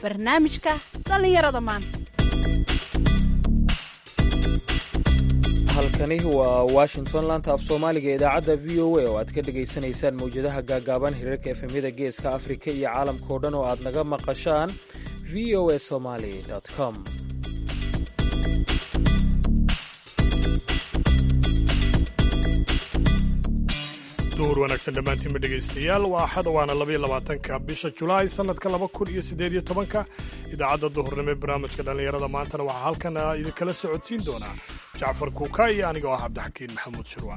barnaamijka dhallinyarada maanta halkani waa washington laanta af soomaaliga idaacadda v o a oo aad ka dhegaysanaysaan mawjadaha gaagaaban hirarka efemyada geeska afrika iyo caalamkao dhan oo aad naga maqashaan v o a somaly com duhur wanaagsan dhammaantiinba dhegaystayaal waa axad waana labaiyo labaatanka bisha julaay sannadka laba kun iyo siddeed iyo tobanka idaacadda duhurnimo ee barnaamijka dhallinyarada maantana waxaa halkan idinkala socodsiin doonaa jacfar kuuka iyo anigoo ah cabdixakiin maxamuud shirwa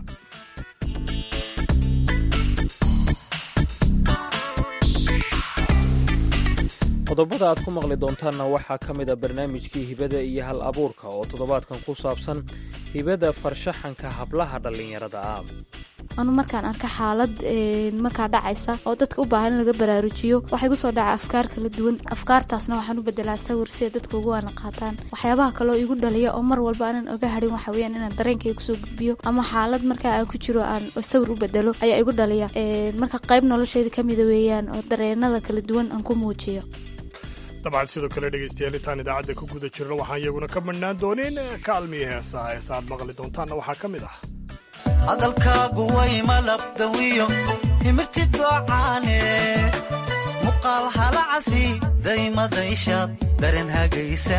qodobada aad ku maqli doontaanna waxaa ka mid a barnaamijkii hibada iyo hal abuurka oo toddobaadkan ku saabsan hibada farshaxanka hablaha dhallinyarada ah anu markaan arka xaalad markaa dhacaysa oo dadka u baahan in laga baraarujiyo waxay gu soo dhaca afkaar kala duwan afkaartaasna waxaan u bedelaa sawir si ay dadka ugu waana qaataan waxyaabaha kaloo igu dhaliya oo mar walba aanan oga hadhin waxa weyaan inaan dareenkayga kusoo gudbiyo ama xaalad markaa aan ku jiro aan sawir u bedelo ayaa igu dhaliya marka qayb nolosheyda ka mida weeyaan oo dareenada kala duwan aan ku muujiyo dabcan sidoo kale dhegaystayaal intaan idaacadda ku guda jirno waxaan iyaguna ka madhnaan doonin kaalmiya heesaha heesa aad maqli doontaanna waxaa ka mid ah hadalkaagu way malabdawiyo himirti doocaane muqaal halacasi daymadayshaad daren hagaysa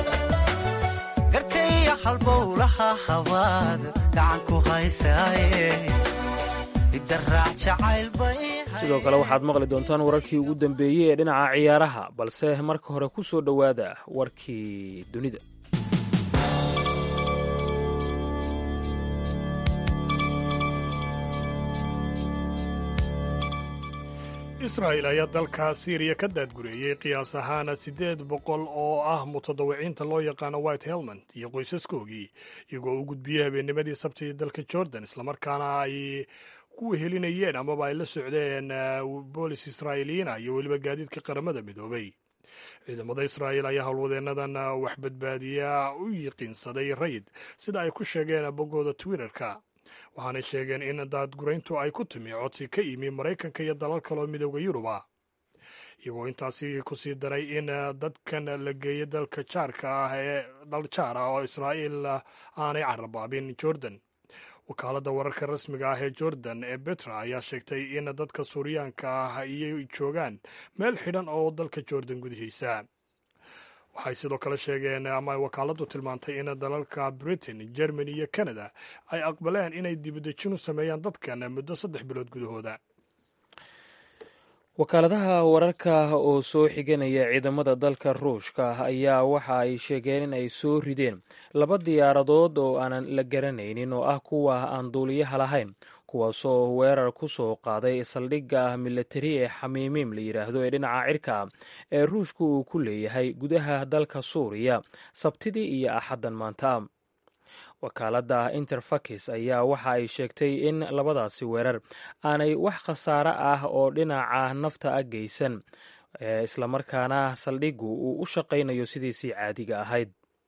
garkaya halbowlaha habaad gacanku haysaaye idaraac jacaylbay sidoo kale waxaad maqli doontaan wararkii ugu dambeeyey ee dhinaca ciyaaraha balse marka hore ku soo dhowaada warkii dunida israa'il ayaa dalka siiriya ka daadgureeyey qiyaas ahaana siddeed boqol oo ah mutadawiciinta loo yaqaano white helmond iyo qoysaskoogii iyagoo u gudbiyey habeennimadii sabtidii dalka jordan islamarkaana ay ku wehelinayeen amaba ay la socdeen boolis israa'iiliyiin ah iyo weliba gaadiidka qaramada midoobay ciidamada israa'iil ayaa howlwadeennadan wax badbaadiya u yiqiinsaday rayid sida ay ku sheegeen boggooda twitterka waxaanay sheegeen in daadgurayntu ay ku timi codsi ka yimi maraykanka iyo dalal kaloo midooda yuruba iyagoo intaasi kusii daray in dadkan la geeyay dalka jaarka ah ee dal jaar ah oo israa'iil aanay carabaabin jordan wakaaladda wararka rasmiga ah ee jordan ee betra ayaa sheegtay in dadka suuriyaanka ah iyay joogaan meel xidhan oo dalka jordan gudihiisa waxay sidoo kale sheegeen ama wakaaladdu tilmaantay in dalalka britain germany iyo canada ay aqbaleen inay dibudejin u sameeyaan dadkan muddo saddex bilood gudahooda wakaaladaha wararka oo soo xiganaya ciidamada dalka ruushka ayaa waxa ay sheegeen in ay soo rideen laba diyaaradood oo aanan la garanaynin oo ah kuwa aan duuliyaha lahayn kuwaasoo weerar ku soo qaaday saldhigga militari ee xamiimiim la yidhaahdo ee dhinaca cirka ee ruushka uu ku leeyahay gudaha dalka suuriya sabtidii iyo axaddan maanta wakaaladda interfakis ayaa waxa ay sheegtay in labadaasi weerar aanay wax khasaare ah oo dhinaca nafta a geysan islamarkaana saldhiggu uu u shaqaynayo sidiisii caadiga ahayd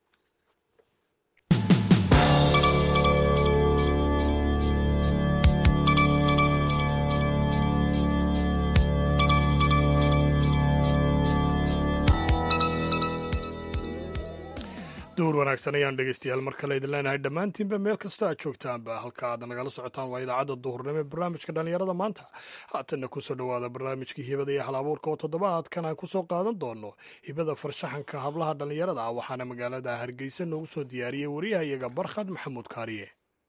duhur wanaagsan ayaan dhegaystayaal mar kale idin leenahay dhammaantiinba meel kasta aad joogtaanba halka aad nagala socotaan waa idaacadda duhurnimo ee barnaamijka dhallinyarada maanta haatanna kusoo dhowaada barnaamijkii hibada iyo hal abuurka oo toddobaadkan aan kusoo qaadan doono hibada farshaxanka hablaha dhallinyarada ah waxaana magaalada hargeysa noogu soo diyaariyey wariyaha iyaga barkhad maxamuud kaariye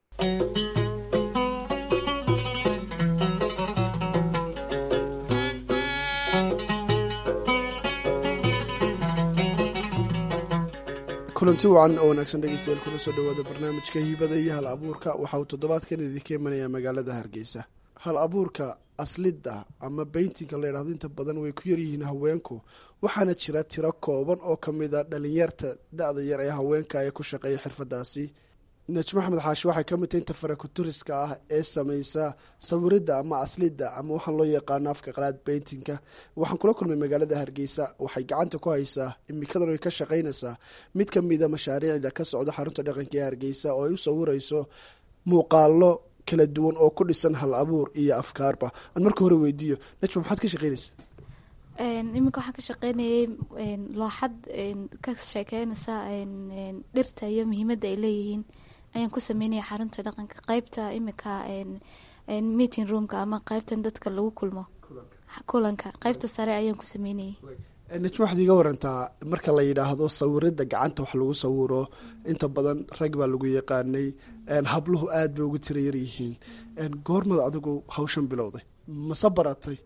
kulanti wacan oo wanaagsan dhegeystayaal kuna soo dhowaada barnaamijka hibada iyo hal abuurka waxa uu toddobaadkan idinka imanayaa magaalada hargeysa hal abuurka aslidda ama bayntinka la yidhahdo inta badan way ku yaryihiin haweenku waxaana jira tiro kooban oo ka mid a dhalinyarta da-da yar ee haweenka ee ku shaqeeya xirfadaasi najmo axmed xaashi waxay ka mid tahay inta farakuturiska ah ee samaysa sawiridda ama aslidda ama waxaan loo yaqaano afka qalaad bayntinka waxaan kula kulmay magaalada hargeysa waxay gacanta ku haysaa imikadan ay ka shaqaynaysaa mid ka mida mashaariicda ka socda xarunta dhaqanka ee hargeysa oo ay u sawirayso muuqaalo kala duwan oo ku dhisan hal abuur iyo afkaarba aan marka hore weydiiyo najmo maxaad ka shaqaynaysa iminka waxaan ka shaqeynayay looxad ka sheekeynaysa dhirta iyo muhiimadda ay leeyihiin ayaan ku sameynaya xarunta dhaqanka qeybta iminka meeting roomka ama qeybtan dadka lagu kulmo kulanka qeybta sare ayaan ku sameynayay najma waxaad iiga warantaa marka la yidhaahdo sawirada gacanta wax lagu sawiro inta badan rag baa lagu yaqaanay habluhu aad bay ugu tira yar yihiin goormad adigu hawshan bilowday mase baratay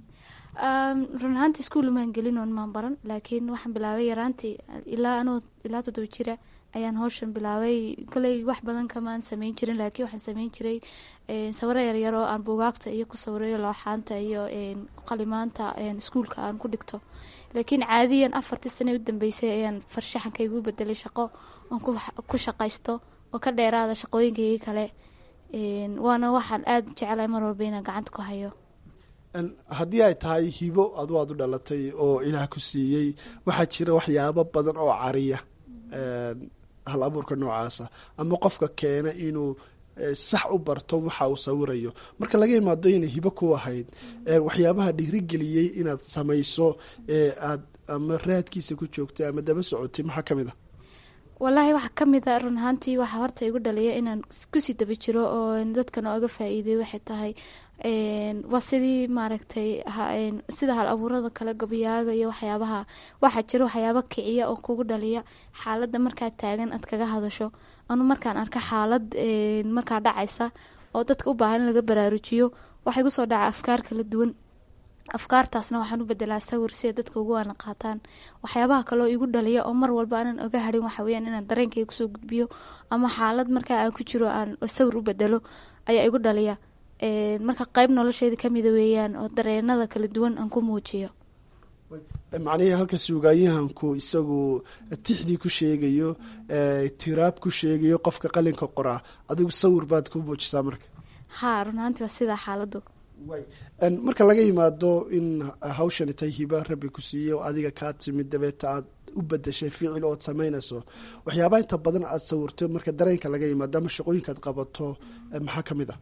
run ahaantii iskuol maan gelin oon maan baran laakiin waxaan bilaabay yaraantii ilaa anoo ilaa toddoba jira ayaan hawshan bilaabay koley wax badan kamaan sameyn jirin laakiin waxaan sameyn jiray sawiro yaryar oo aan buugaagta iyo ku sawirayo looxaanta iyo qalimaanta iskuulka aan ku dhigto laakiin caadiyan afartii sane u dambeysay ayaan farshaxanka igu bedelay shaqo oon ku shaqaysto oo ka dheeraada shaqooyinkaygii kale waana waxaan aada u jecelahay mar walba inaan gacanta ku hayo haddii ay tahay hibo adu aad u dhalatay oo ilaah ku siiyey waxaa jira waxyaabo badan oo cariya hal abuurka noocaasa ama qofka keena inuu sax u barto waxa uu sawirayo marka laga imaado inay hibo ku ahayd waxyaabaha dhiirigeliyey inaad samayso ee aad ama raadkiisa ku joogtay ama daba socotay maxaa ka mid a wallaahi waxaa ka mid a run ahaantii waxaa horta igu dhaliya inaan kusii daba jiro oo dadkana oga faa-iiday waxay tahay waa sidii maaragtay sida hal abuurada kale gabayaaga iyo waxyaabaha waxaa jira waxyaaba kiciya oo kugu dhaliya xaaladda markaa taagan aad kaga hadasho anu markaan arka xaalad markaa dhacaysa oo dadka u baahan in laga baraarujiyo waxay kusoo dhaca afkaar kala duwan afkaartaasna waxaan u bedelaa sawir si ay dadka ugu waana qaataan waxyaabaha kaleo igu dhaliya oo mar walba aanan oga harin waxa weyaan inaan dareenkayga kusoo gudbiyo ama xaalad markaa aan ku jiro aan sawir u bedelo ayaa igu dhaliya marka qeyb nolosheeda kamida weeyaan oo dareenada kala duwan aan ku muujiyo macnihii halka suugaayahanku isagu tixdii ku sheegayo tiraab ku sheegayo qofka qalinka qoraa adigu sawir baad ku muujisaa marka haa runaantii waa sidaa xaaladu marka laga yimaado in hawshani tahay hiba rabbi ku siiye oo adiga kaa timid dabeeta aad u bedeshay ficil ood samaynayso waxyaabaha inta badan aad sawirto marka dareenka laga yimaado ama shaqooyinka aad qabato maxaa ka mid ah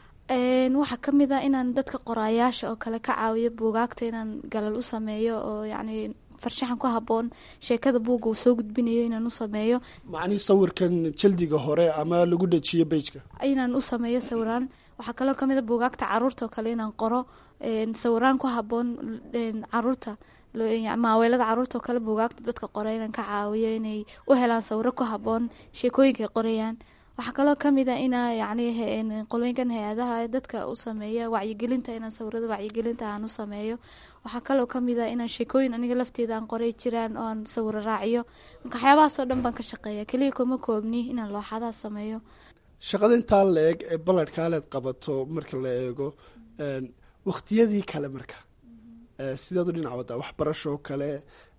waxaa ka mid a inaan dadka qoraayaasha oo kale ka caawiyo buugaagta inaan galal u sameeyo oo yacni farshaxan ku haboon sheekada buugga uu soo gudbinayo inaan u sameeyo macnihii sawirkan jaldiga hore ama lagu dhajiyo bejka inaan u sameeyo sawiraan waxaa kaloo kamid a buugaagta caruurta oo kale inaan qoro sawiraan ku haboon caruurta maaweelada caruurta oo kale buugaagta dadka qora inaan ka caawiyo inay u helaan sawiro ku haboon sheekooyinkaay qorayaan waxaa kaloo kamid a inaa yacni qolooyinkan hay-adaha dadka u sameeya wacyigelinta inaan sawirada wacyigelinta aan u sameeyo waxaa kaloo kamid a inaan sheekooyin aniga lafteeda aan qoray jiraan oo aan sawiro raaciyo marka waxyaabahaasoo dhan baan ka shaqeeya keliya kuma koobni inaan looxadaha sameeyo shaqada intaa la eg ee balladhkaaleed qabato marka la eego wakhtiyadii kale marka sideedu dhinac waddaa waxbarashoo kale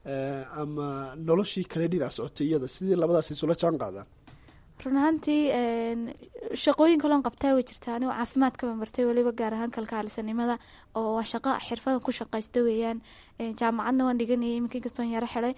ama noloshii kale dhinac socotay iyada sidii labadaas isula jaan qaadaan run ahaantii shaqooyin kaloon qabtaa way jirtaa anigoo caafimaadkaba bartay weliba gaar ahaan kalkaalisanimada oo waa shaqo xirfadan ku shaqaysta weeyaan jaamacadna waan dhiganayay iminka inkastoon yaro xiday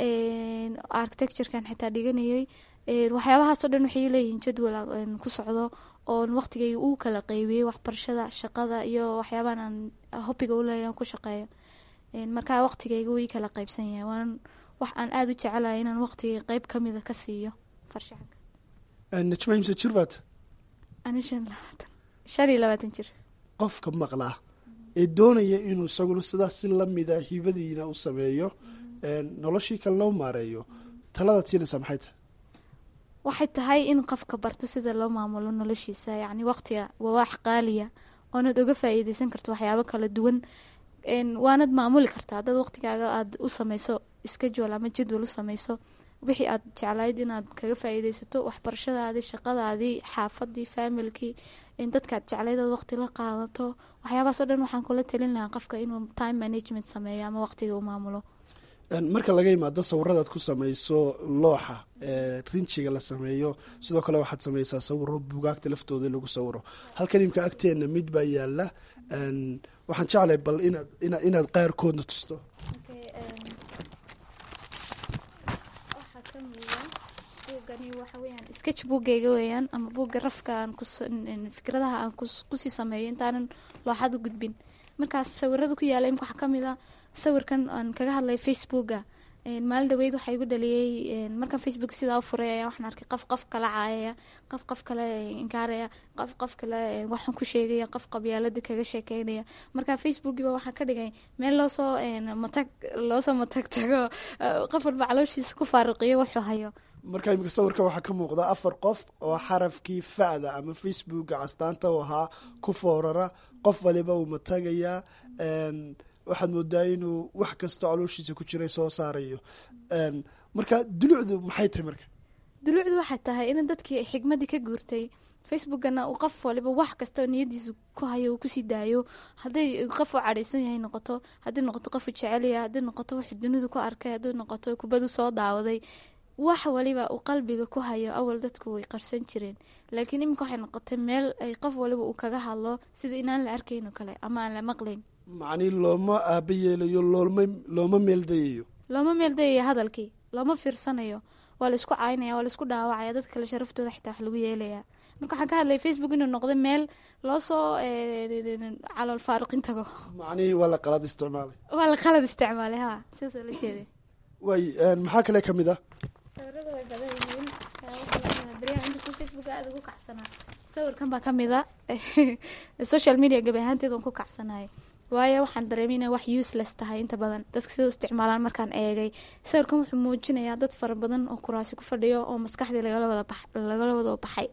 architecturekan xitaa dhiganayay waxyaabahaasoo dhan waxay leeyihiin jadwal ku socdo oon waqtigayga uu kala qeybiyey waxbarashada shaqada iyo waxyaabahan aan hobiga uleeya ku shaqeeyo markaa waqtigayga wii kala qeybsan yahay waan wax aan aada u jecelahay inaan waqtiga qeyb kamida ka siiyo farshaxanka najma imse jir baad ani shan labaatan shan iyo labaatan jir qofka maqlaa ee doonaya inuu isaguna sidaas si lamida hibadiina u sameeyo noloshii kalena u maareeyo taladaad siinaysaa maxay tahay waxay tahay in qofka barto sida loo maamulo noloshiisa yacni waqtiga waa wax qaaliya oonaad oga faa-iideysan karto waxyaabo kala duwan waanad maamuli kartaa haddaad waqtigaaga aada u sameyso schedule ama jadwal u sameyso wixii aad jeclayd inaad kaga faa-iideysato waxbarashadaadii shaqadaadii xaafadii faamilkii dadkaad jeclayd ood waqti la qaadato waxyaabahaas o dhan waxaan kula talin lahaa qofka inuu time management sameeyo ama waqtiga u maamulo marka laga yimaado sawiradaad ku sameyso looxa rinjiga la sameeyo sidoo kale waxaad sameysaa sawiro bugaagta laftooda lagu sawiro halkan imka agteena mid baa yaala waxaan jeclay bal inaad inaad qaarkoodna tusto sketch buuggayga weeyaan ama buugga rafka aan fikradaha aan kusii sameeyo intaanan looxad u gudbin markaas sawirada ku yaala imka waxaa kamid a sawirkan aan kaga hadlay facebooka maalin dhaweyd waxaa igu dhaliyey markaan facebook sidaa u furay ayaa waxaan arkay qof qof kala caayaya qof qof kale inkaaraya qof qof kale waxaan ku sheegaya qof qabyaalada kaga sheekeynaya marka facebookiiba waxaan ka dhigay meel loosoo matag loosoo matag tago qof walba calooshiisa ku faaruqiyo wuxuu hayo marka imika sawirka waxaa ka muuqda afar qof oo xarafkii fa'da ama facebooka castaanta u ahaa ku foorara qof waliba uu matagayaa waxaad moodaa inuu wax kastoo calooshiisa ku jiray soo saarayo marka dulucdu maxay tahay marka dulucdu waxay tahay in dadkii xigmadii ka guurtay facebookana uu qof waliba wax kasta niyadiisa ku hayo uu kusii daayo hadday qof u cadhaysan yahay noqoto haddii noqoto qofu jecelya haddii noqoto wuxuu dunidu ku arkay haddii noqoto kubadu soo daawaday wax waliba uu qalbiga ku hayo awal dadku way qarsan jireen laakiin iminka waxay noqotay meel ay qof waliba uu kaga hadlo sida inaan la arkayn oo kale ama aan la maqlayn macnii looma aaba yeelayo looma looma meeldayayo looma meeldayayo hadalkii looma fiirsanayo waa la isku caynaya waa la isku dhaawacaya dadka kale sharaftooda xitaa wax lagu yeelaya marka waxaan ka hadlaya facebook inuu noqday meel loo soo calool faaruqin tago macnihii waa la qalad isticmaalay waa la qalad isticmaalay ha sidaasoo la jeeday way maxaa kale kamid ah sawirada way badan yihiin beryaha inta facebook aada ugu kacsanaa sawirkan baa kamid a social media gabi ahaanteed waan ku kacsanahay waayo waxaan dareemay inay wax useless tahay inta badan dadka sida u isticmaalaan markaan eegay sawirkan wuxuu muujinayaa dad fara badan oo kuraasi ku fadhiyo oo maskaxdii lagala wada bax lagala wada baxay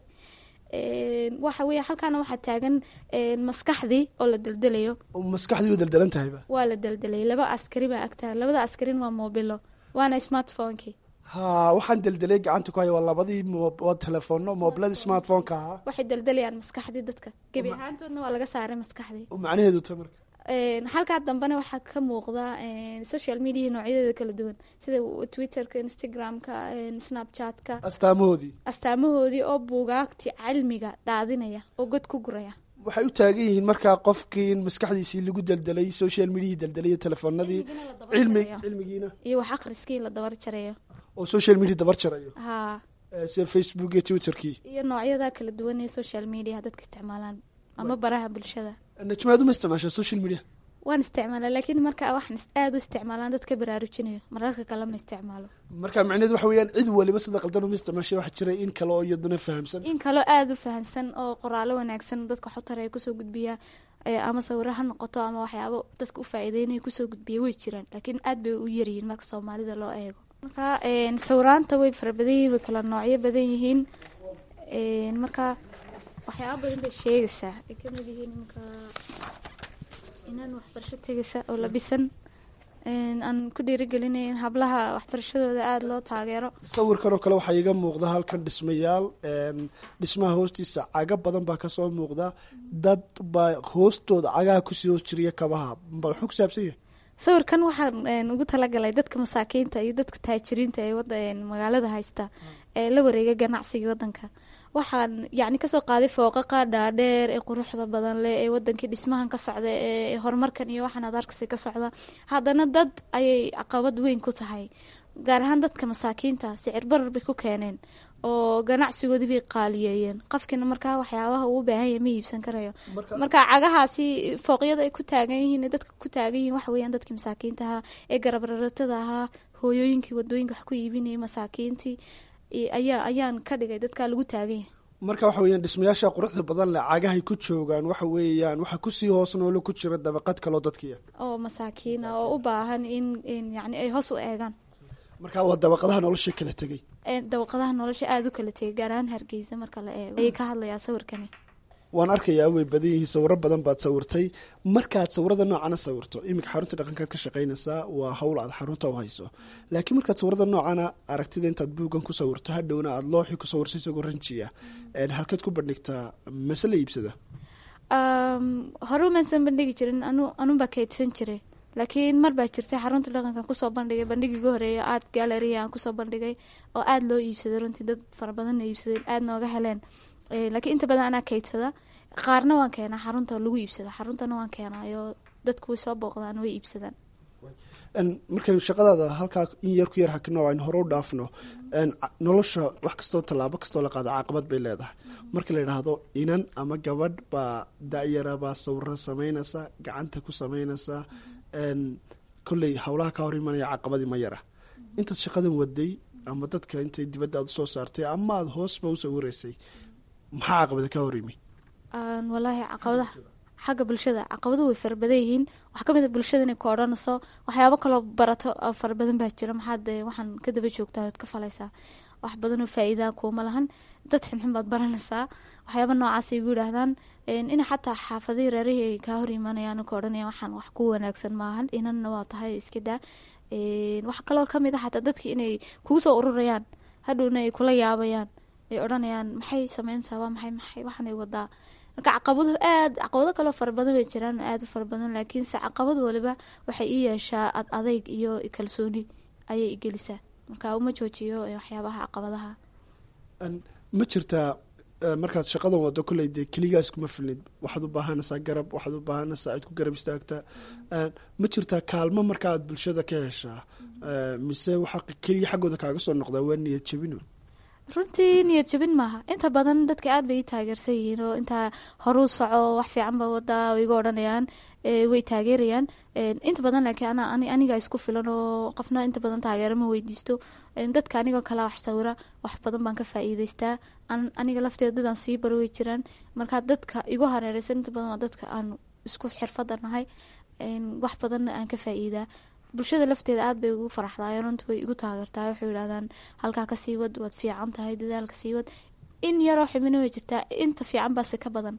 waxa weya halkaana waxaa taagan maskaxdii oo la deldelayo maskaxdii way deldelan tahayba waa la deldelay laba askari baa agtaa labada askarin waa mobilo waana smartphonekii ha waxaan deldelay gacanta ku haya waa labadii waa telefono mobiladii smartphoneka ahaa waxay deldelayaan maskaxdii dadka gebi ahaantoodna waa laga saaray maskaxdii macnaheedu ta marka halkaa dambena waxaa ka muuqda social media noocyadeeda kala duwan sida twitterka instagramka snapchatka astaamahoodii astaamahoodii oo buugaagti cilmiga daadinaya oo god ku guraya waxay u taagan yihiin markaa qofkii in maskaxdiisii lagu deldelay social mediahii deldelay telefonadii cilmi cilmigiina iyo wax akhriskii in la dabar jarayo oo social media dabar jarayo ha sida facebook iyo twitterkii iyo noocyada kala duwan ee social media dadka isticmaalaan ama baraha bulshada najmaad uma isticmaasha social media waan isticmaala laakiin marka waxaan aada u isticmaalaan dadka baraarujinayo mararka kale ma isticmaalo marka macneed waxa weeyaan cid waliba sida qaldan uma isticmaashay waxaa jira in kale oo iyaduna fahamsan in kaloo aada u fahamsan oo qoraalo wanaagsan dadka xotar ay kusoo gudbiya ama sawiro ha noqoto ama waxyaabo dadka u faa-iideynaya kusoo gudbiya way jiraan laakiin aad bay u yaryihiin marka soomaalida loo eego marka sawiraanta way fara badan yihiin way kala noocyo badan yihiin marka waxyaaba badan bay sheegaysaa ay kamid yihiin iminka inaan waxbarasho tegaysa oo labisan aan ku dhiirigelinayn hablaha waxbarashadooda aada loo taageero sawirkan oo kale waxaa iiga muuqda halkan dhismayaal dhismaha hoostiisa caga badan baa kasoo muuqda dad baa hoostooda cagaha kusii hoos jiriya kabaha bal muxuu ku saabsan yahay sawirkan waxaan ugu talagalay dadka masaakiinta iyo dadka taajiriinta ee wada magaalada haysta ee la wareega ganacsiga wadanka waxaan yacni kasoo qaaday fooqaqa dhaadheer ee quruxda badan leh ee wadankii dhismahan ka socda ee horumarkan iyo waxaan adarkasi ka socda haddana dad ayay caqabad weyn ku tahay gaar ahaan dadka masaakiinta sicir barar bay ku keeneen oo ganacsigoodii bay qaaliyeeyeen qofkiina markaa waxyaabaha uu baahanya ma iibsan karayo marka cagahaasi fooqyada ay ku taagan yihiin dadka ku taagan yihiin waxa weeyaan dadkii masaakiinta ahaa ee garabraratada ahaa hooyooyinkii wadooyinka wax ku iibinayay masaakiintii ayaa ayaan ka dhigay dadkaa lagu taagan yahay marka waxa weeyaan dhismayaasha quruxda badan leh cagahay ku joogaan waxa weeyaan waxa kusii hoos noolo ku jira dabaqad kaloo dadkiia oo masaakiina oo u baahan in yani ay hoos u eegaan marka waa dabaqadaha nolosha kala tegay dabaqadaha nolosha aada u kala tegay gaar ahaan hargeysa marka la eego ayay ka hadlayaa sawirkani waan arkayaa way badan yihiin sawiro badan baad sawirtay markaad sawirada noocana sawirto iminka xarunta dhaqankaad ka shaqaynaysaa waa hawl aad xarunta u hayso laakiin markaad sawirada noocana aragtida intaad buuggan ku sawirto hadhowna aada looxii ku sawirso isagoo ranjiya halkeed ku bandhigtaa mase la iibsada hore umaan soo bandhigi jirin anu anunbaa kaydsan jiray laakiin mar baa jirtay xarunta dhaqankan kusoo bandhigay bandhigiga horeeya art gallery aan kusoo bandhigay oo aada loo iibsaday runtii dad fara badanna iibsadeen aada nooga heleen laakiin inta badan anaa kaydsada qaarna waan keenaa xarunta lagu iibsada xaruntana waan keenaayo dadku way soo booqdaan way iibsadaan markaynu shaqadaada halkaa in yar ku yar hakino aynu hore u dhaafno nolosha wax kastoo tallaabo kastoo la qaado caaqabad bay leedahay marka la yidhaahdo inan ama gabadh baa da-yara baa sawiro sameynaysa gacanta ku sameynaysa kolley howlaha ka hor imanaya caqabadii ma yara intaad shaqadan waday ama dadka intay dibadda aad usoo saartay ama aada hoosba u sawiraysay maxaa caqabada ka hor yimi walaahi caqabadaha xagga bulshada caqabadu way farabadan yihiin waxaa kamid a bulshada inay ku odhanayso waxyaabo kaloo barato oo farabadan baa jira maxaad waxaan ka daba joogtaa oad ka falaysaa wax badanoo faa-iidaa kuuma lahan dad xunxun baad baranaysaa waxyaaba noocaas igu yidhaahdaan ina xataa xaafadihii reerihii ay kaa hor imanayaan ka odhanaya waxaan wax ku wanaagsan maahan inanna waa tahay iska daa wax kaloo kamid a xataa dadki inay kugu soo ururayaan hadhowna ay kula yaabayaan ay odhanayaan maxay sameynaysaa waa maxay maxay waxanay wadaa marka caqabado aad caqabado kaloo fara badan bay jiraan aada u fara badan laakiinse caqabad waliba waxay ii yeeshaa ad adeyg iyo kalsooni ayay igelisaa marka uma joojiyo waxyaabaha caqabadaha ma jirtaa markaad shaqadan wado kolley dee keligaas kuma filnid waxaad u baahanaysaa garab waxaad u baahanaysaa cid ku garab istaagtaa ma jirtaa kaalmo marka aad bulshada ka heshaa mise waxaa keliya xaggooda kaaga soo noqdaa waa niyad jabino runtii niyad jabin maaha inta badan dadka aad bay i taageersan yihiin oo intaa horuu soco wax fiican ba wadaa iga odhanayaan way taageerayaan inta badan laakiin aniga isku filan oo qofna inta badan taageero ma weydiisto dadka anigoo kala wax sawira wax badan baan ka faa-iideystaa aniga lafteeda dadaan sii baro way jiraan marka dadka igu hareereysan inta badan waa dadka aan isku xirfada nahay wax badanna aan ka faa-iidaa bulshada lafteeda aada bay ugu faraxdaayeen runta way igu taageertaa waxay yidhahdaan halkaa kasii wad waad fiican tahay dadaalka sii wad in yaroo xibina way jirtaa inta fiican baase ka badan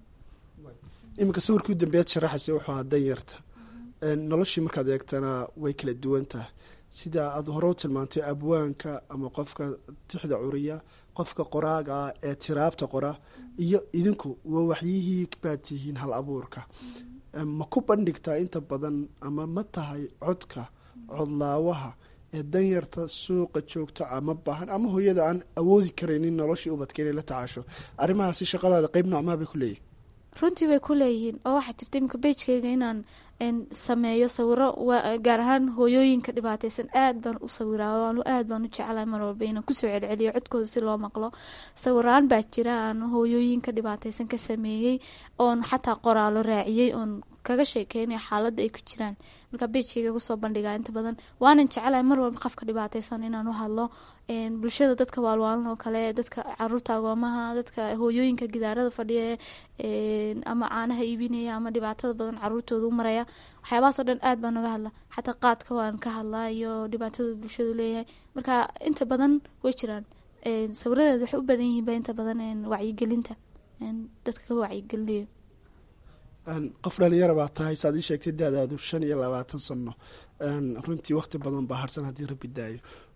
iminka sawirkii u dambeyaad sharaxaysa wuxuu ahaa danyarta noloshii markaad eegtana way kala duwan tahay sida aada hore u tilmaantay abwaanka ama qofka tixda curiya qofka qoraaga ah ee tiraabta qora iyo idinku waa waxyihii baad tihiin hal abuurka ma ku bandhigtaa inta badan ama ma tahay codka codlaawaha ee danyarta suuqa joogta ama baahan ama hooyada aan awoodi karaynin noloshii ubadka inay la tacaasho arrimahaasi shaqadaada qeyb noocmaa bay ku leeyihin runtii way ku leeyihiin oo waxaa jirta iminka beijkayga inaan sameeyo sawiro gaar ahaan hooyooyinka dhibaateysan aad baan u sawiraa aad baan u jeclahay mar walba inaan kusoo celceliyo codkooda si loo maqlo sawiraan baa jira aan hooyooyinka dhibaateysan ka sameeyey oon xataa qoraalo raaciyey oon kaga sheekeynaya xaaladda ay ku jiraan marka beijkayga kusoo bandhigaa inta badan waanan jecelahay mar walba qofka dhibaateysan inaan u hadlo bulshada dadka waalwaalan oo kale dadka caruurta agoomaha dadka hooyooyinka gidaarada fadhiya ama caanaha iibinaya ama dhibaatada badan caruurtooda u maraya waxyaabahaasoo dhan aad baan uga hadla xataa qaadka waan ka hadlaa iyo dhibaatada bulshadu leeyahay marka inta badan way jiraan sawiradeed waxay u badan yihiinba inta badan wacyigelinta dadka ka wacyigelinayo qof dhalinyara baa tahay saad ii sheegtay daadaadu shan iyo labaatan sano runtii wakti badan baa harsan haddii rabbi daayo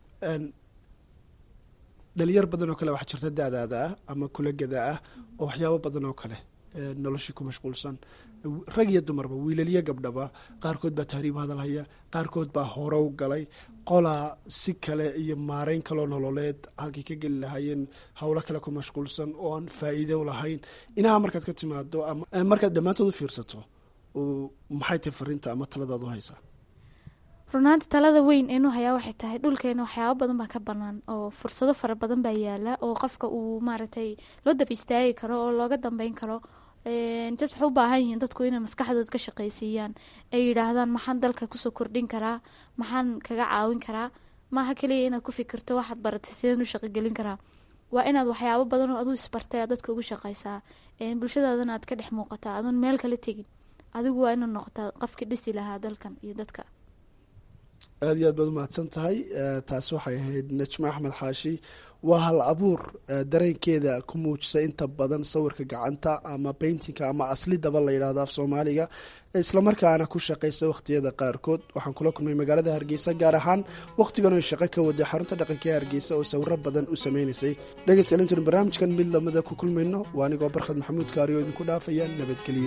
dhalinyar badan oo kale waxaa jirta daadaada ah ama kulagada ah oo waxyaabo badan oo kale noloshii ku mashquulsan rag iyo dumarba wiilaliyo gabdhaba qaarkood baa tahriib hadalhaya qaarkood baa horow galay qolaa si kale iyo maareyn kaloo nololeed halkay ka geli lahaayeen howlo kale ku mashquulsan oo aan faa-iido lahayn inaha markaad ka timaado ama markaad dhammaantood u fiirsato maxay tahay fariinta ama taladaad u haysaa runaanta talada weyn eenu hayaa waxay tahay dhulkeena waxyaabo badan baa ka banaan oo fursado fara badan baa yaala oo qofka uu maaragtay loo daba istaagi karo oo looga dambeyn karo jas waxay u baahan yihiin dadku inay maskaxdooda ka shaqaysiiyaan ay yidhaahdaan maxaan dalka kusoo kordhin karaa maxaan kaga caawin karaa maaha keliya inaad ku fikirto waxaad baratay sideen u shaqogelin karaa waa inaad waxyaabo badan oo aduu isbartay aad dadka ugu shaqaysaa bulshadaadana aad ka dhex muuqataa adoon meel kala tegin adigu waa inuu noqotaa qofkii dhisi lahaa dalkan iyo dadka aada iyo aad baad umahadsan tahay taasi waxay ahayd najmo axmed xaashi waa hal abuur dareenkeeda ku muujisa inta badan sawirka gacanta ama bayntinka ama aslidaba la yidhahdo af soomaaliga islamarkaana ku shaqaysa wakhtiyada qaarkood waxaan kula kulmay magaalada hargeysa gaar ahaan wakhtigan oy shaqo ka waday xarunta dhaqanka ee hargeysa oo sawiro badan u sameynaysay dhegeystayaal intaynu barnaamijkan mid lamida ku kulmayno waa anigoo barkhad maxamuud kaari oo idinku dhaafaya nabadgelyo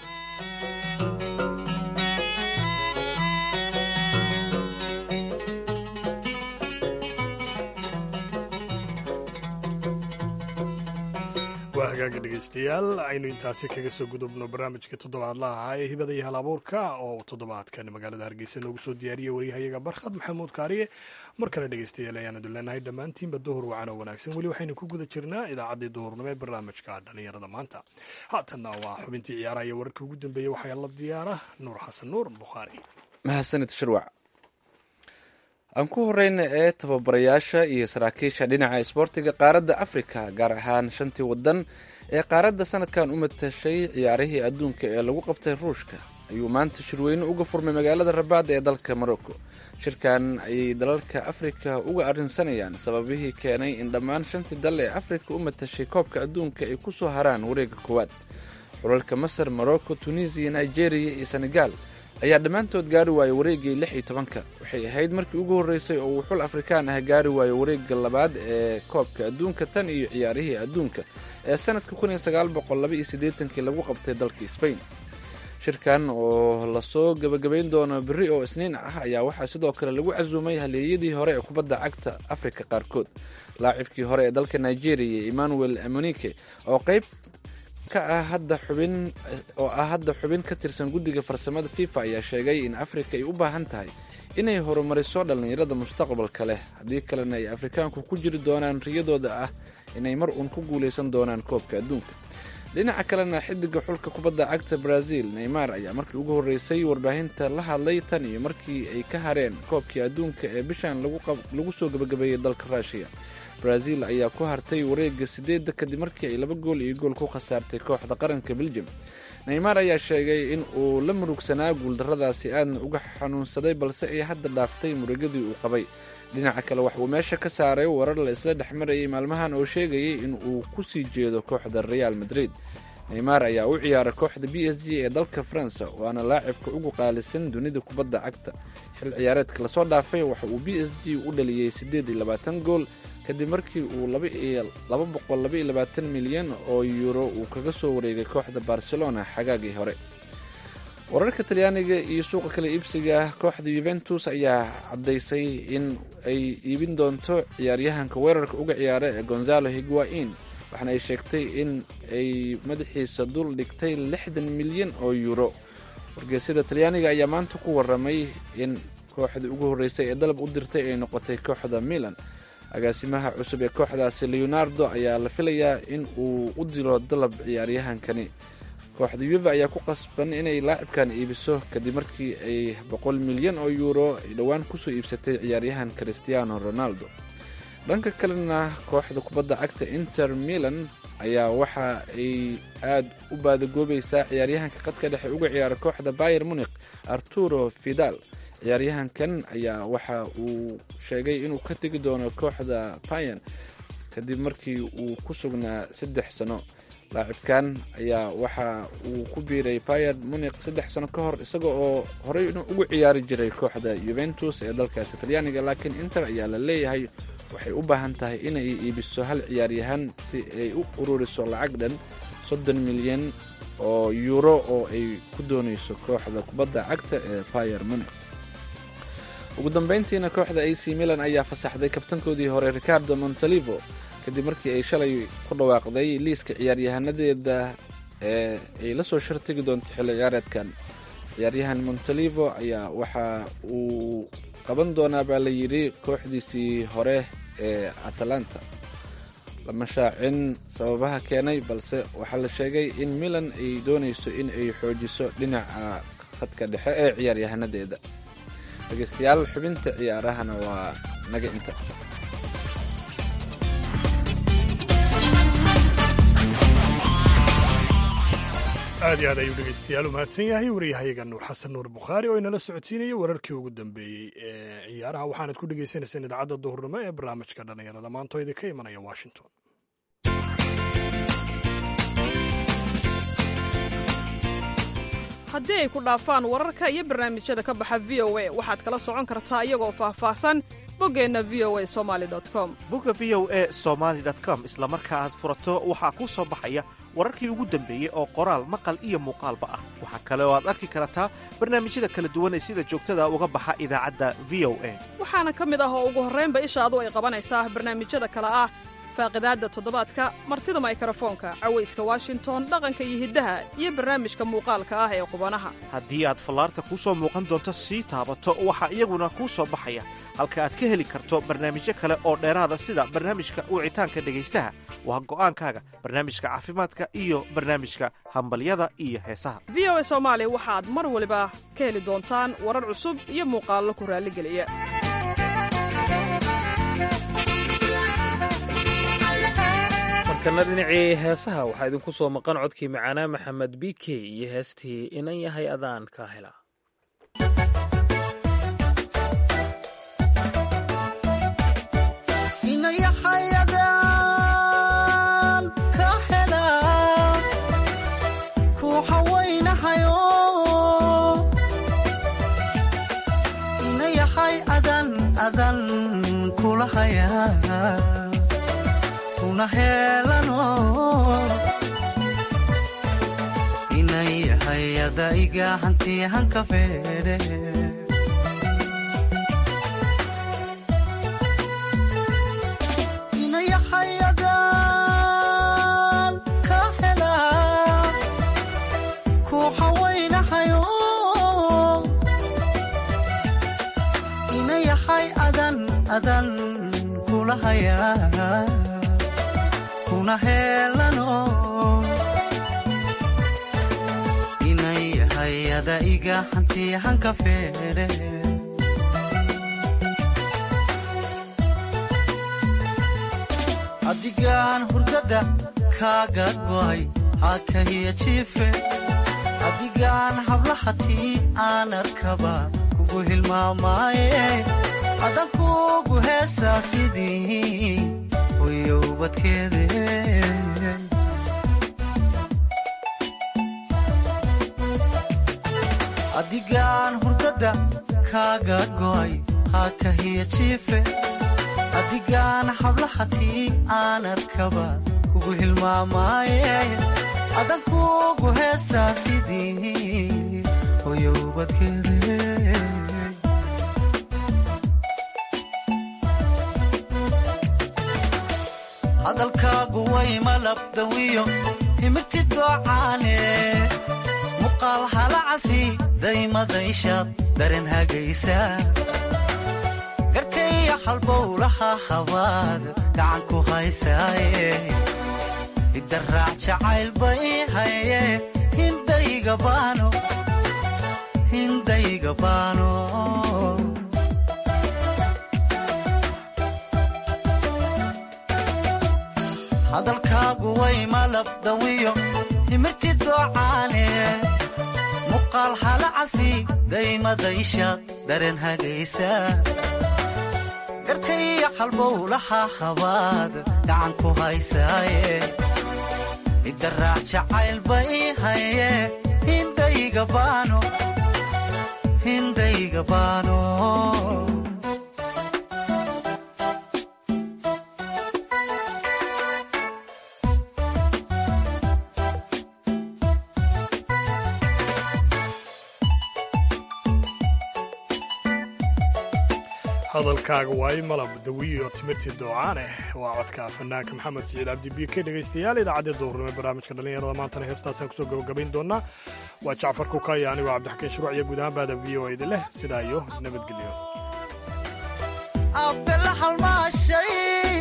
waa hagaaga dhegeystayaal aynu intaasi kaga soo gudubno barnaamijka toddobaadlaha ahaa ee hibada iyo hal abuurka oo toddobaadkan magaalada hargeysa noogu soo diyaariyey waryahayaga barkhad maxamuud kaariye mar kale dhegeystayaal ayaanu duleenahay dhammaantiinba duhur wacan oo wanaagsan weli waxaynu ku guda jirnaa idaacaddii duhurnimo ee barnaamijka dhallinyarada maanta haatanna waa xubintii ciyaaraha iyo wararkii ugu dambeeyey waxaa la diyaara nuur xasan nuur bukhaari mahadsanid shirwac aan ku horeyna ee tababarayaasha iyo saraakiisha dhinaca isboortiga qaaradda afrika gaar ahaan shantii wadan ee qaaradda sanadkan u matashay ciyaarihii adduunka ee lagu qabtay ruushka ayuu maanta shirweyne uga furmay magaalada rabaad ee dalka morocco shirkan ayay dalalka afrika uga arrinsanayaan sababihii keenay in dhammaan shantii dal ee afrika u matashay koobka adduunka ay ku soo haraan wareega koowaad xulalka masar morocco tunisiya nigeria iyo senegal ayaa dhammaantood gaari waayay wareegii lix iyo tobanka waxay ahayd markii ugu horreysay oo uu xul afrikaan ah gaari waayo wareegga labaad ee koobka adduunka tan iyo ciyaarihii adduunka ee sanadka kun iyo sagaal boqol laba iyo siddeetankii lagu qabtay dalka sbain shirkan oo lasoo gebagabayn doono berri oo isniin ah ayaa waxaa sidoo kale lagu casuumay haleeyadii hore ee kubadda cagta afrika qaarkood laacibkii hore ee dalka nigeria emmanuel amonike oo qayb ka ah hadda xubin oo ah hadda xubin ka tirsan guddiga farsamada fifa ayaa sheegay in afrika ay u baahan tahay inay horumariso dhallinyarada mustaqbalka leh haddii kalena ay afrikaanku ku jiri doonaan riyadooda ah inay mar uun ku guulaysan doonaan koobka adduunka dhinaca kalena xidiga xulka kubadda cagta brazil neymar ayaa markii ugu horreysay warbaahinta la hadlay tan iyo markii ay ka hareen koobkii adduunka ee bishan lagu soo gebagabeeyey dalka ruushiya brazil ayaa ku hartay wareega sideedda kadib markii ay laba gool iyo gool ku khasaartay kooxda qaranka belgium neymar ayaa sheegay in uu la murugsanaa guuldarradaasi aadna uga xanuunsaday balse ay hadda dhaaftay murugadii uu qabay dhinaca kale wax uu meesha ka saaray warar la isla dhex marayay maalmahan oo sheegayay in uu ku sii jeedo kooxda real madrid neymar ayaa u ciyaara kooxda b s g ee dalka faransa waana laacibka ugu qaalisan dunida kubadda cagta xil ciyaareedka lasoo dhaafay waxa uu b s g u dhaliyey siddeed iyo labaatan gool kadib markii uu laba boqol laba iyo labaatan milyan oo yuuro uu kaga soo wareegay kooxda barcelona xagaagii hore wararka talyaaniga iyo suuqa kale iibsiga kooxda yuventus ayaa caddaysay in ay iibin doonto ciyaaryahanka weerarka uga ciyaara ee gonzalo higuain waxaana ay sheegtay in ay madaxiisa dul dhigtay lixdan milyan oo yuuro wargeysyada talyaaniga ayaa maanta ku waramay in kooxdii ugu horreysay ee dalab u dirtay ay noqotay kooxda milan agaasimaha cusub ee kooxdaasi leonardo ayaa la filayaa in uu u diro dalab ciyaaryahankani kooxda yuve ayaa ku qasban inay laacibkan iibiso kadib markii ay boqol milyan oo yuuro ay dhowaan kusoo iibsatay ciyaaryahan christiano ronaldo dhanka kalena kooxda kubadda cagta inter milan ayaa waxa ay aada u baadagoobaysaa ciyaaryahanka qadka dhexe uga ciyaara kooxda bayer munik arturo fidal ciyaaryahankan ayaa waxa uu sheegay inuu ka tegi doono kooxda payan kadib markii uu ku sugnaa saddex sano laacibkan ayaa waxa uu ku biiray bayer munik saddex sano ka hor isaga oo horey ugu ciyaari jiray kooxda yuventus ee dalkaasi talyaaniga laakiin inter ayaa la leeyahay waxay u baahan tahay inay iibiso hal ciyaaryahan si ay u ururiso lacag dhan soddon milyan oo yuuro oo ay ku doonayso kooxda kubadda cagta ee bayer munik ugu dambeyntiina kooxda ac milan ayaa fasaxday kabtankoodii hore ricardo montalivo kadib markii ay shalay ku dhawaaqday liiska ciyaaryahanadeeda ee ay la soo shartigi doonto xilli ciyaareedkan ciyaaryahan montalivo ayaa waxa uu qaban doonaa baa la yidhi kooxdiisii hore ee atalanta lama shaacin sababaha keenay balse waxaa la sheegay in milan ay doonayso in ay xoojiso dhinaca khadka dhexe ee ciyaaryahanadeeda dhegeystayaal xubinta ciyaarahana waa naga inta aad iyo aad ayuu dhegeystayaal u mahadsan yahay waryahayaga nuur xasan nuur bukhaari oo inala socodsiinaya wararkii ugu dambeeyey ee ciyaaraha waxaanad ku dhegeysaneyseen idaacadda duhurnimo ee barnaamijka dhallinyarada maantoo idinka imanaya washington haddii ay ku dhaafaan wararka iyo barnaamijyada ka baxa v o a waxaad kala socon kartaa iyagoo faahfaahsan boggeenna v o a somali com bogga v o a somaali com isla marka aad furato waxaa kuu soo baxaya wararkii ugu dambeeyey oo qoraal maqal iyo muuqaalba ah waxaa kale oo aad arki kartaa barnaamijyada kala duwan ee sida joogtada uga baxa idaacadda v o a waxaana ka mid ah oo ugu horraynba ishaadu ay qabanaysaa barnaamijyada kale ah faaqidaadda toddobaadka martida maykarafoonka cawayska washington dhaqanka iyo hiddaha iyo barnaamijka muuqaalka ah ee qubanaha haddii aad fallaarta kuu soo muuqan doonto sii taabato waxaa iyaguna kuu soo baxaya halka aad ka heli karto barnaamijyo kale oo dheeraada sida barnaamijka wicitaanka dhegaystaha waa go'aankaaga barnaamijka caafimaadka iyo barnaamijka hambalyada iyo heesaha v o a soomaali waxaad mar waliba ka heli doontaan warar cusub iyo muuqaallo ku raalligeliya markana dhinacii heesaha waxaa idinku soo maqan codkii macaanaa maxamed b k iyo heestii inan yahay adaan ka hela inayahayadan ka hela kuuxa waynahayo inayahay adan adan kulahaya kuna heelano inayahayada iga hantiyahanka feedhe inayahayadan ka hela kuuxa waynahayo inayahay adan adan kulahaya kuna heelano inayahayada iga hantiyahanka feedhe adigaan hurdada kaaga go'ay hakahiya jiife adigaan hablahatii aan arkaba kugu hilmaamaaye adan kugu heesaa sidii uyowbadkeede adigaan hurdada kaaga go'ay hakahiya jiife adigaan hablahatii aan arkaba kugu hilmaamaaye adan kugu heesaa sidii hoyowbadkeede hadalkaagu way malabdawiyo himirti doocaane muqaal halacasi daymadayshaad daren hagaysa garkaya halbowlaha habaad gacan ku haysaaye idaraac jacayl bay haye hindayga baano hindayga baano hadalkaagu way malabdawiyo himirti doocaane muqaal halacasi daymadaysha daren hagaysa garkaya halbowlaha habaad gacan ku haysaaye idaraac jacayl bay haye hindayga baano hindayga baano hadalkaaga waay malab dawiyo timirtii doocaaneh waa codka fanaanka maxamed siciid cabdi b k dhegaystayaal idaacadda duurnimo barnaamijka dhallinyarada maantana heestaasaan kusoo gabagabayn doonaa waa jacfar kukaya anigoo cabdixakiin shuruuc iyo guud ahaan baada v o idin leh sidaa iyo nabadgelyo abela halmaashay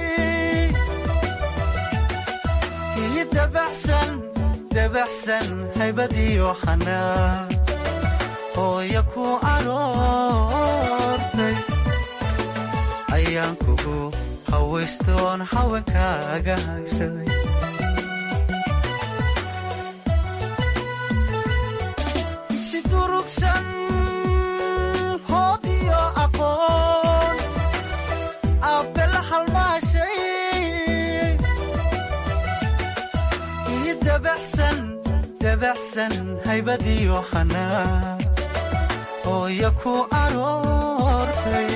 iyo dabacsan dabacsan haybadiyo xanaa hooya ku aroortay ayaan kugu hawaystoon haweenkaaga haybsaday si durugsan hoodiyo aqoon abbela halmaashay iyo dabacsan dabacsan haybadiyo xanaa hooya ku aroortay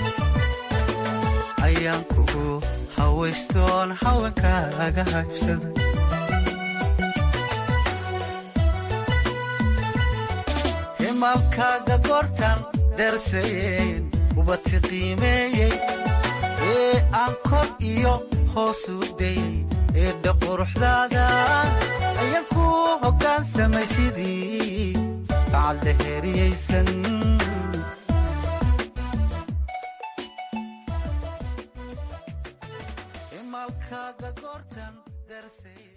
ayaan kugu hawaystoon haweenkaaga haybsaday himaalkaaga goortan dersayeen ubati qiimeeyey ee aan kor iyo hoosu dayey ee dhaquruxdaada ayaan ku hoggaansamay sidii bacadla heeriyaysan himaalkaaga goortan dersayey